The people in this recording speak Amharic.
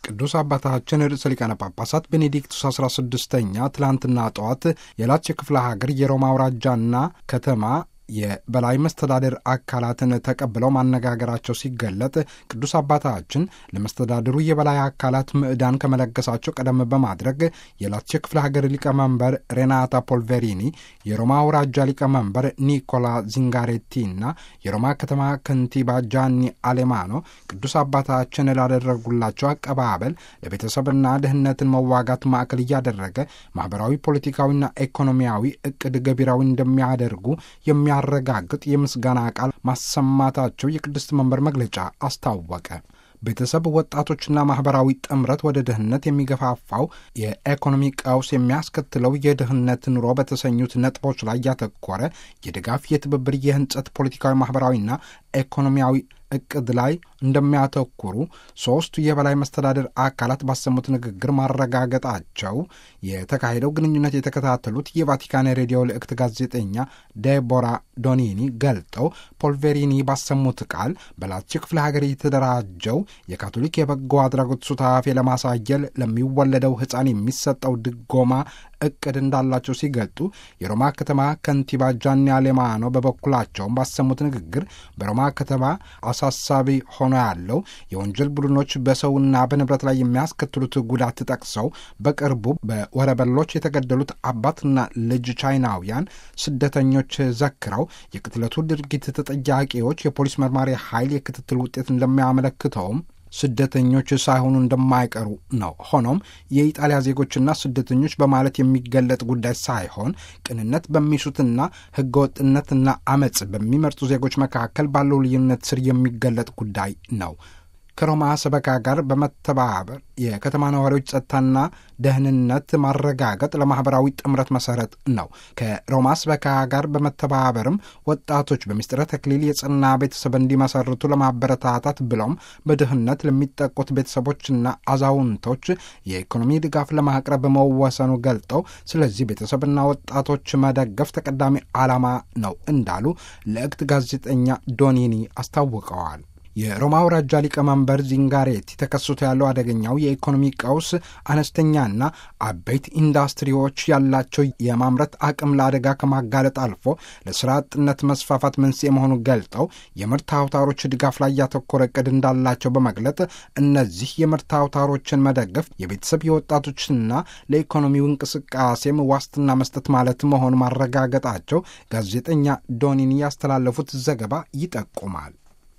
ቅዱስ አባታችን ርዕሰ ሊቃነ ጳጳሳት ቤኔዲክቱስ 16ኛ ትላንትና ጠዋት የላቸው ክፍለ ሀገር የሮማ አውራጃና ከተማ የበላይ መስተዳድር አካላትን ተቀብለው ማነጋገራቸው ሲገለጥ ቅዱስ አባታችን ለመስተዳድሩ የበላይ አካላት ምዕዳን ከመለገሳቸው ቀደም በማድረግ የላቲዮ ክፍለ ሀገር ሊቀመንበር ሬናታ ፖልቬሪኒ፣ የሮማ አውራጃ ሊቀመንበር ኒኮላ ዚንጋሬቲና የሮማ ከተማ ከንቲባ ጃኒ አሌማኖ ቅዱስ አባታችን ላደረጉላቸው አቀባበል ለቤተሰብና ድህነትን መዋጋት ማዕከል እያደረገ ማህበራዊ፣ ፖለቲካዊና ኢኮኖሚያዊ እቅድ ገቢራዊ እንደሚያደርጉ የሚያ ያረጋግጥ የምስጋና ቃል ማሰማታቸው የቅድስት መንበር መግለጫ አስታወቀ። ቤተሰብ፣ ወጣቶችና ማህበራዊ ጥምረት ወደ ድህነት የሚገፋፋው የኢኮኖሚ ቀውስ የሚያስከትለው የድህነት ኑሮ በተሰኙት ነጥቦች ላይ ያተኮረ የድጋፍ፣ የትብብር፣ የህንጸት ፖለቲካዊ፣ ማህበራዊና ኢኮኖሚያዊ እቅድ ላይ እንደሚያተኩሩ ሶስቱ የበላይ መስተዳድር አካላት ባሰሙት ንግግር ማረጋገጣቸው የተካሄደው ግንኙነት የተከታተሉት የቫቲካን ሬዲዮ ልዕክት ጋዜጠኛ ዴቦራ ዶኒኒ ገልጠው ፖልቬሪኒ ባሰሙት ቃል በላቲዮ ክፍለ ሀገር የተደራጀው የካቶሊክ የበጎ አድራጎት ሱታፌ ለማሳየል ለሚወለደው ሕፃን የሚሰጠው ድጎማ እቅድ እንዳላቸው ሲገልጡ የሮማ ከተማ ከንቲባ ጃኒ አሌማኖ በበኩላቸውም ባሰሙት ንግግር በሮማ ከተማ አሳሳቢ ሆኖ ያለው የወንጀል ቡድኖች በሰውና በንብረት ላይ የሚያስከትሉት ጉዳት ጠቅሰው በቅርቡ በወረበሎች የተገደሉት አባትና ልጅ ቻይናውያን ስደተኞች ዘክረው የቅትለቱ ድርጊት ተጠያቂዎች የፖሊስ መርማሪ ኃይል የክትትል ውጤት እንደሚያመለክተውም ስደተኞች ሳይሆኑ እንደማይቀሩ ነው። ሆኖም የኢጣሊያ ዜጎችና ስደተኞች በማለት የሚገለጥ ጉዳይ ሳይሆን ቅንነት በሚሹትና ሕገወጥነትና አመፅ በሚመርጡ ዜጎች መካከል ባለው ልዩነት ስር የሚገለጥ ጉዳይ ነው። ከሮማ ሰበካ ጋር በመተባበር የከተማ ነዋሪዎች ጸጥታና ደህንነት ማረጋገጥ ለማህበራዊ ጥምረት መሰረት ነው። ከሮማ ሰበካ ጋር በመተባበርም ወጣቶች በምስጢረ ተክሊል የጽና ቤተሰብ እንዲመሰርቱ ለማበረታታት ብሎም በድህነት ለሚጠቁት ቤተሰቦችና አዛውንቶች የኢኮኖሚ ድጋፍ ለማቅረብ መወሰኑ ገልጠው ስለዚህ ቤተሰብና ወጣቶች መደገፍ ተቀዳሚ ዓላማ ነው እንዳሉ ልዕክት ጋዜጠኛ ዶኒኒ አስታውቀዋል። የሮማ አውራጃ ሊቀመንበር ዚንጋሬቲ ተከስቶ ያለው አደገኛው የኢኮኖሚ ቀውስ አነስተኛና አበይት ኢንዱስትሪዎች ያላቸው የማምረት አቅም ለአደጋ ከማጋለጥ አልፎ ለስራ አጥነት መስፋፋት መንስኤ መሆኑን ገልጠው የምርት አውታሮች ድጋፍ ላይ ያተኮረ እቅድ እንዳላቸው በመግለጥ እነዚህ የምርት አውታሮችን መደገፍ የቤተሰብ የወጣቶችና ለኢኮኖሚው እንቅስቃሴም ዋስትና መስጠት ማለት መሆኑ ማረጋገጣቸው ጋዜጠኛ ዶኒኒ ያስተላለፉት ዘገባ ይጠቁማል።